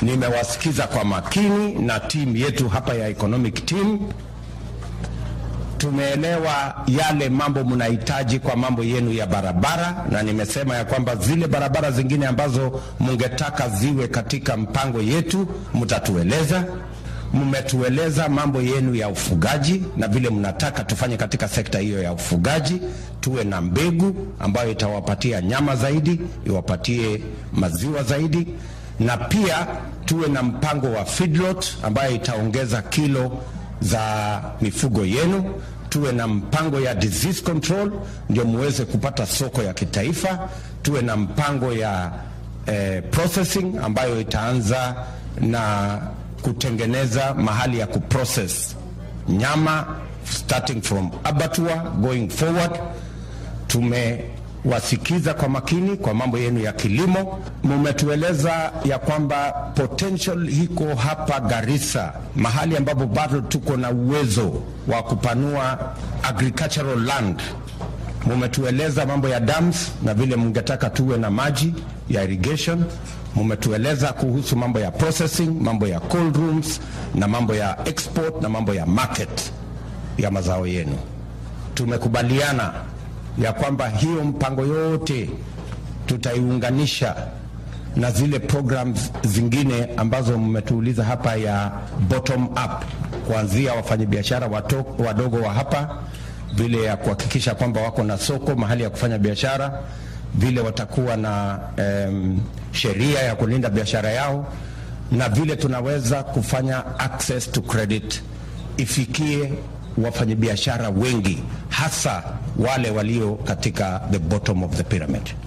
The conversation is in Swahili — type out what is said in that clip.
Nimewasikiza kwa makini na timu yetu hapa ya economic team tumeelewa yale mambo mnahitaji kwa mambo yenu ya barabara, na nimesema ya kwamba zile barabara zingine ambazo mungetaka ziwe katika mpango yetu mtatueleza. Mmetueleza mambo yenu ya ufugaji na vile mnataka tufanye katika sekta hiyo ya ufugaji, tuwe na mbegu ambayo itawapatia nyama zaidi, iwapatie maziwa zaidi, na pia tuwe na mpango wa feedlot ambayo itaongeza kilo za mifugo yenu. Tuwe na mpango ya disease control ndio muweze kupata soko ya kitaifa. Tuwe na mpango ya eh, processing ambayo itaanza na kutengeneza mahali ya kuprocess nyama starting from abattoir going forward. Tumewasikiza kwa makini kwa mambo yenu ya kilimo. Mumetueleza ya kwamba potential iko hapa Garissa, mahali ambapo bado tuko na uwezo wa kupanua agricultural land. Mumetueleza mambo ya dams na vile mungetaka tuwe na maji ya irrigation. Mumetueleza kuhusu mambo ya processing, mambo ya cold rooms na mambo ya export na mambo ya market ya mazao yenu. Tumekubaliana ya kwamba hiyo mpango yote tutaiunganisha na zile programs zingine ambazo mmetuuliza hapa ya bottom up, kuanzia wafanyabiashara wadogo wa hapa, vile ya kuhakikisha kwamba wako na soko mahali ya kufanya biashara, vile watakuwa na um, sheria ya kulinda biashara yao, na vile tunaweza kufanya access to credit ifikie wafanyabiashara wengi hasa wale walio katika the bottom of the pyramid.